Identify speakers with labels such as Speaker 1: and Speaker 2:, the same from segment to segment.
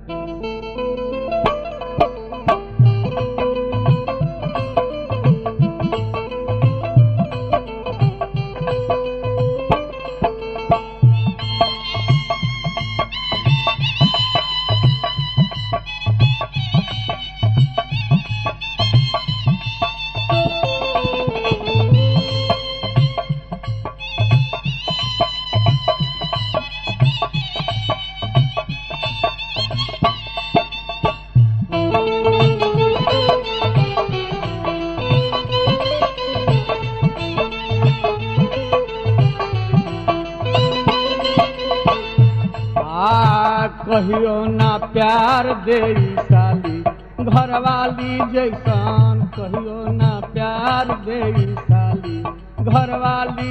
Speaker 1: आ कहियो ना प्यार दे साली घरवाली जैसन कहियो ना प्यार दे साली घरवाली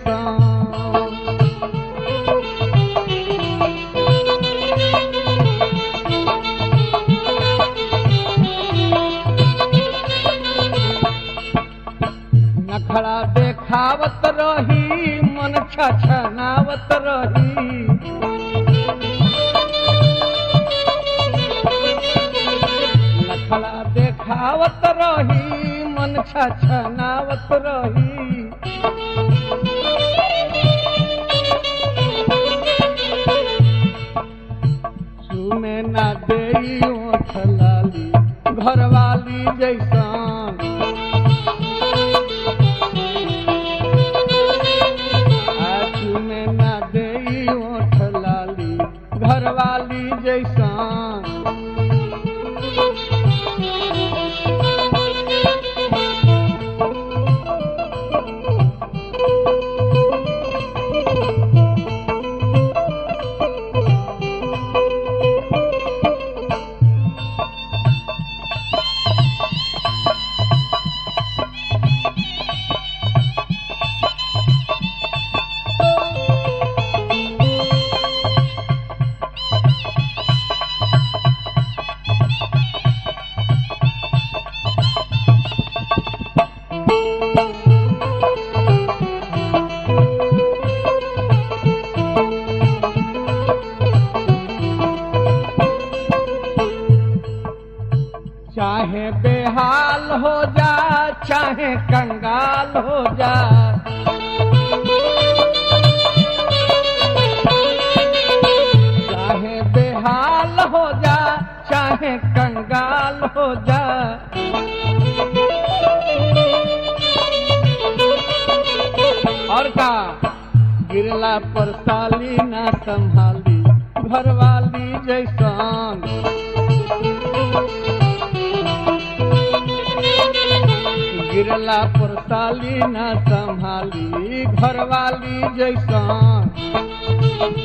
Speaker 1: जैसन नखड़ा देखावत रही मन छछनावत रही नखड़ा देखावत रही मन छछनावत रही सुने ना देई ओठ लाली घरवाली जैसन आँखी में ना देई ओठ लाली घरवाली जैसन चाहे बेहाल हो जा चाहे कंगाल हो जा चाहे बेहाल हो जा चाहे कंगाल हो जा और का गिरला पर साली ना संभाली घरवाली जैसन गिरला पर साली न संभाली घरवाली जैसन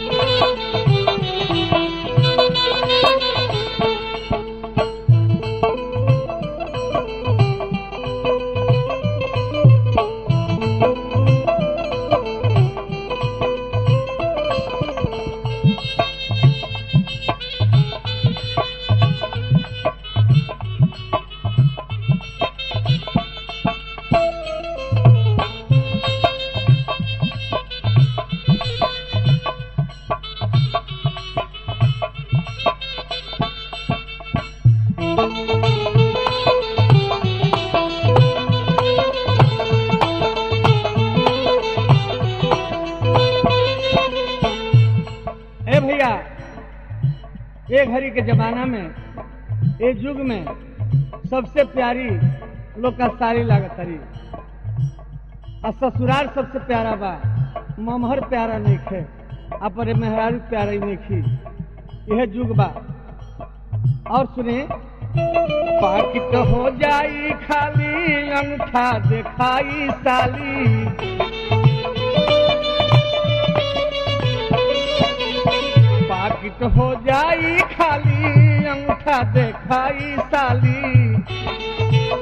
Speaker 1: ए भैया ये घड़ी के जमाना में ये युग में सबसे प्यारी लोग का साड़ी लागत हरी और ससुराल सबसे प्यारा बा ममहर प्यारा नहीं खे अपने मेहरारू प्यारा ही नहीं खी यह युग बा और सुने पाकिट हो जाई खाली अंगूठा दिखाई साली पाकिट हो जाई खाली अंगूठा दिखाई साली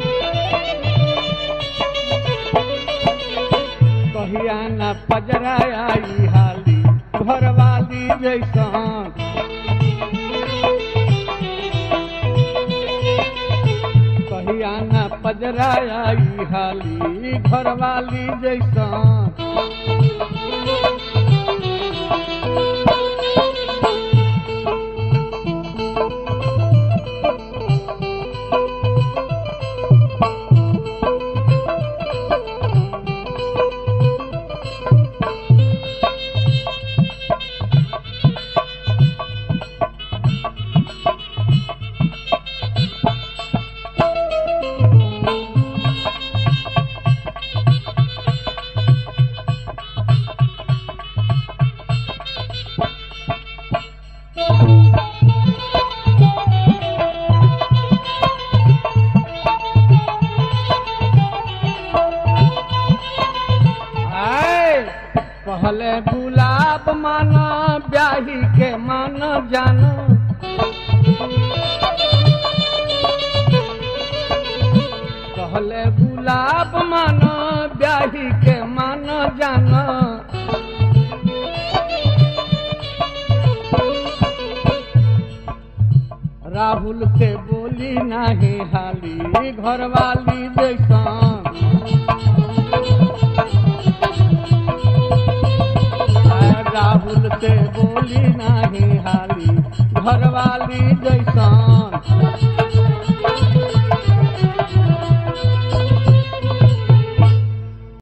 Speaker 1: कहिया न पजरा आई हाली घरवाली जैसन कहिया न पजरा आई हाली घरवाली जैसन राहुल से बोली नहीं हाली घरवाली जैसन राहुल से बोली नहीं हाली घरवाली जैसन